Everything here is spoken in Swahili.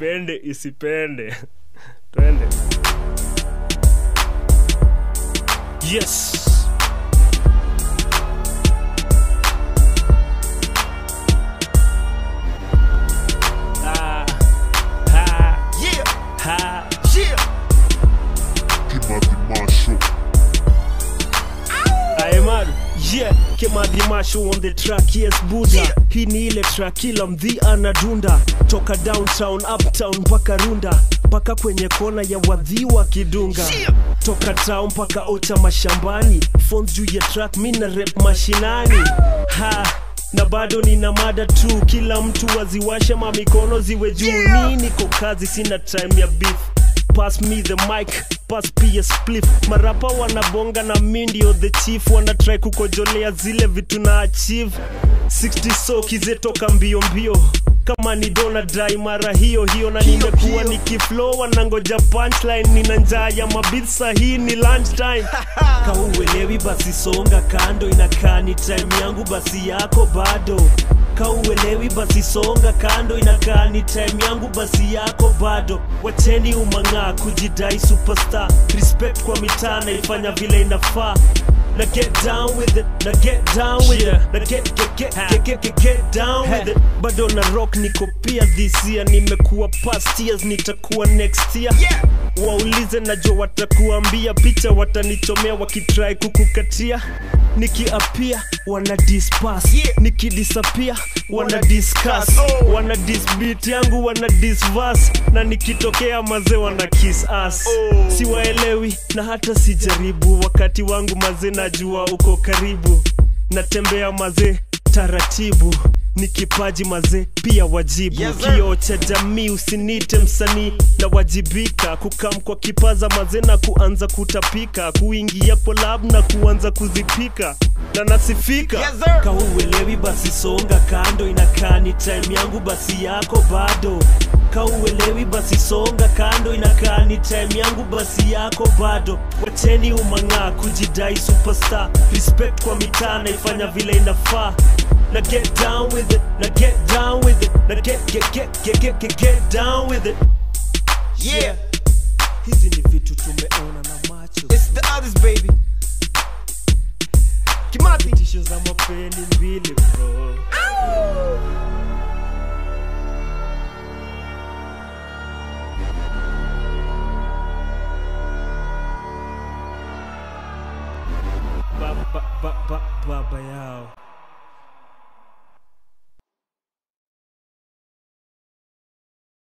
ipende isipende twende yes Ah, ha, Yeah, ha. yeah. Kimathi Marshall. Aemar, yeah, kemadhimasho on the track, yes Buddha Yeah. Hii ni ile track kila mdhi anadunda Toka downtown, uptown mpaka runda Mpaka kwenye kona ya wadhi wa kidunga Yeah. Toka town mpaka ota mashambani Phones juu ya track, mina rep mashinani Ha na bado nina mada tu kila mtu waziwashe mamikono ziwe juu Yeah. mi niko kazi sina time ya beef pass me the mic pass pia spliff marapa wanabonga na mi ndio the chief wanatrai kukojolea zile vitu na achieve 60 so kizetoka mbio mbio kama ni dona dai mara hiyo hiyo na Hiyo, nimekuwa hiyo. nikiflow wanangoja punchline nina njaa ya mabit sahii ni lunchtime kauelewi basi songa kando inakaa ni time yangu basi yako bado kauelewi basi songa kando inakaa ni time yangu basi yako bado wacheni umang'aa kujidai superstar respect kwa mitaa naifanya vile inafaa na get down with it na get down with Yeah. it na get, get, get, get, get, get, get down with it bado na rock niko pia this year nimekuwa past years nitakuwa next year Yeah. waulize najua watakuambia picha watanichomea wakitrai kukukatia nikiapia wana dispas Yeah. nikidisapia wana discuss Oh. wana disbit yangu wana disvas na nikitokea mazee wana kiss us Oh. siwaelewi na hata sijaribu wakati wangu mazee najua uko karibu natembea mazee taratibu ni kipaji mazee pia wajibu Yes, sir. kioo cha jamii usinite msanii na wajibika kukam kwa kipaza mazee na kuanza kutapika kuingia kolab na kuanza kuzipika na nasifika Yes, sir. kauelewi basi songa kando inakaa ni time yangu basi yako bado kauelewi basi songa kando inakaa ni time yangu basi yako bado wacheni umang'aa kujidai superstar respect kwa mitaa naifanya vile inafaa na get down with it na get down with it na get, get, get, get, get, get, get down with it Yeah, hizi ni vitu tumeona na macho it's the others, baby. Kimathi. tisho za mapeni mbili bro ba, ba, ba, ba, baba yao